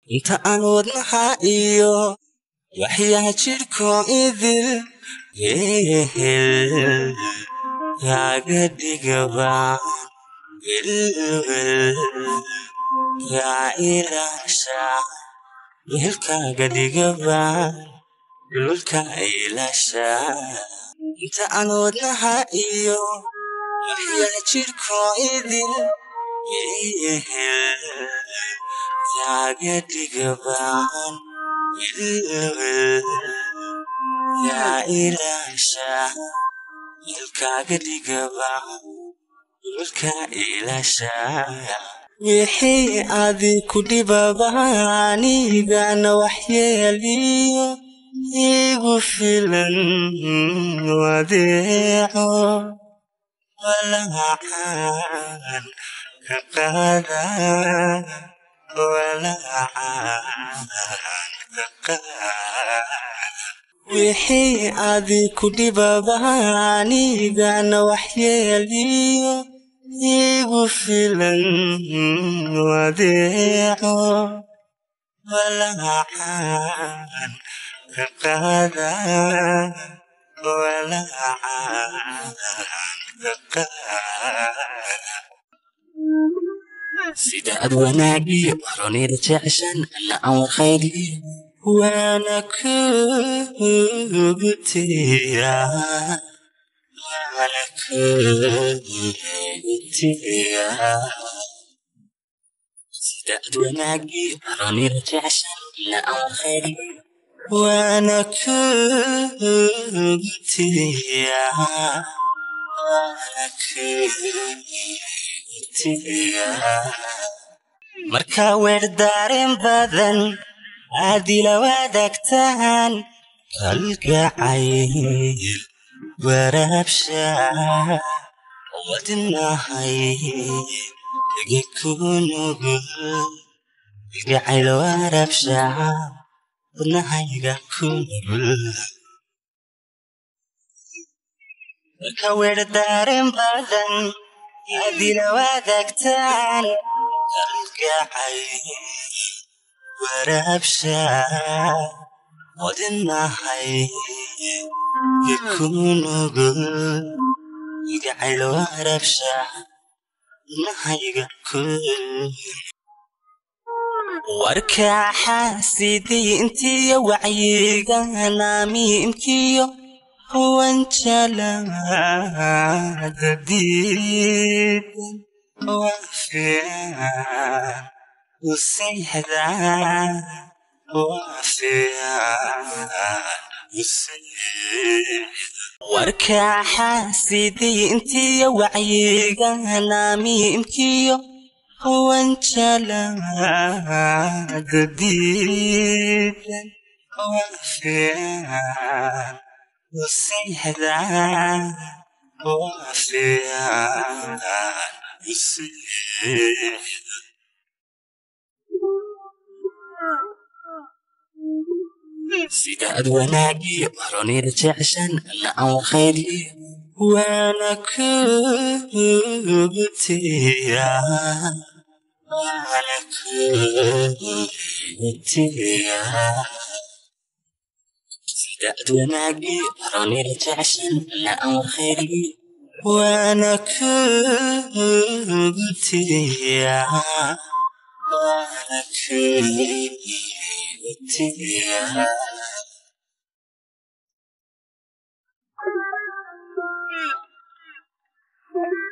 inta aan wadnaha iyo waxyaa jidhko idil wehel kaaga dhigaba welwel yaa ilaasha wehelkaaga dhigaba welwelka ilaasha inta aan wadnaha iyo waxyaa jidhko idil wehel kaaga dhigabaan welwel yaa ilaasha wehelkaaga dhigabaan welwelka ilaasha wixii adi ku dhibabaanigana waxyeeliyo igu filan wadeeco walacaan ka qaada wixii adi ku dhibabaanigana waxyeeliyo igu filan wadeeco walacaan ka qaada walacaan ka qaada sida ad wanaagiyo ronida jeceshan ana aan warkhayliyo waana kugu tira waana kugu tira sida ad wanaagiyo ronida jeceshan ana aan warkhayliyo waana kugu tira waana kugu markaa weer daareen badan aadila wadaagtaan kalgacayl waraabsha wadnahay igi ku nugul kalgacayl waraabsha wadnahayga ku nugul markaa weer daareen badan adila wadaagtaan kalgacay waraabsha wadnahay ikunugul igacayl waraabsha wadnahayga ku warkaa xaasiday intiyo wacyiga naamiimkiyo wanjalada diidan waafiyan usayxda waafiyan warkaa xaasiday intiyo wacyiga naamiimkiyo wanjalada diidan waafiyan usayxda waafiyan usayxda sida ad wanaagiyo ronida jeceshan ana aan warkhayliyo waana kugu tira waana kugu tira sida ad wanaagiyo ronida jeceshan ana aan warkhayliyo waana kugu tira waana kugu tira Thank you.